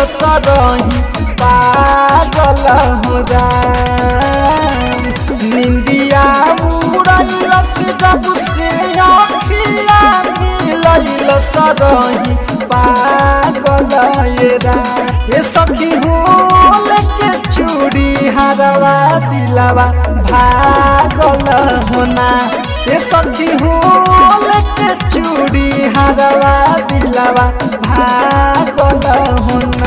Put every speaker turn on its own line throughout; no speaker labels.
सरही पागल हो राम निंदिया उड़ैलस जब से अखिया मिलैल सरही पागल ये राम ये सखी होल के चूड़ी हरवा दिलवा भागल होना ये सखी होल के चूड़ी हरवा दिलवा भागल होना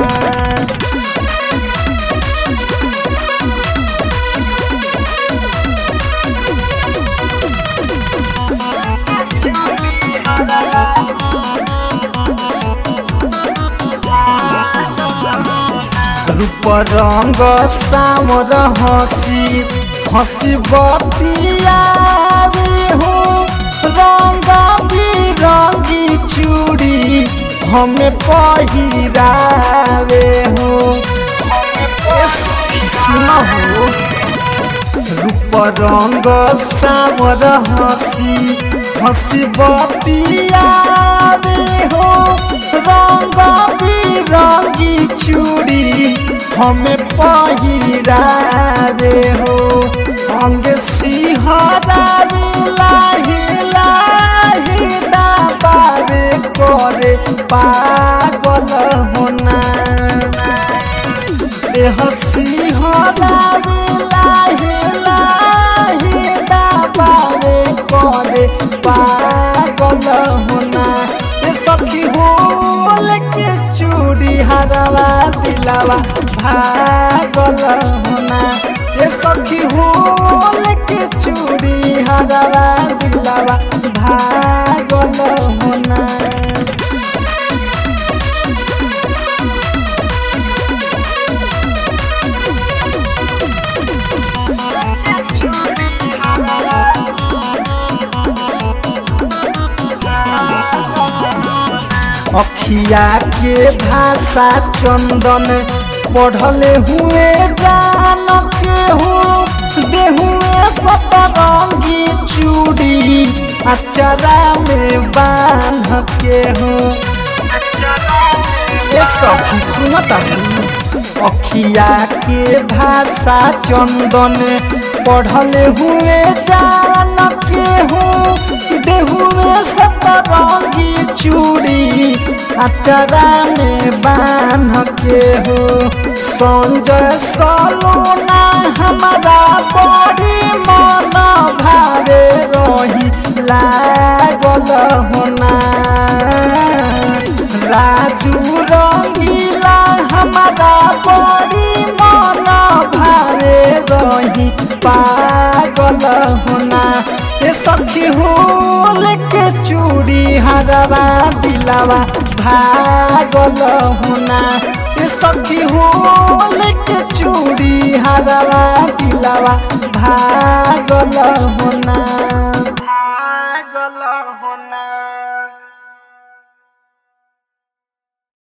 रूप रंग सामर हसी हसी बतियावे हो रंग बिरंगी चूड़ी हमें पहिरावे हो ए सखी सुनो हो रूप रंग सामर हसी हसी बतियावे हो रंग बिरंगी चूड़ी हमें पहिरावे हो अंग सिहरावे लाही लाही दाबावे करे पागल होना देह सिहरावे लाही लाही दाबावे करे पागल होना ये सखी होल के चूड़ी हरवा दिलावा भागल होना ये सखी होल के चूड़ी हरवा दिलावा भागल होना अखिया के भाषा चंदन पढ़ले हुए जान के हो देहुए सतरंगी चूड़ी अचरा में बांध के हो ये सखी सुनता अखिया के भाषा चंदन पढ़ले हुए जान के हो देहुए सतरंगी चूड़ी अचरा में बांध के हो संजय सलोना हमारा बड़ी मन भावे रही लागल होना राजू रंगीला हमारा बड़ी मन भावे रही पागल होना ये सखी होल के चूड़ी हरवा दिलावा भागल होना ये सखी होल के चूड़ी हरवा दिलावा भागल होना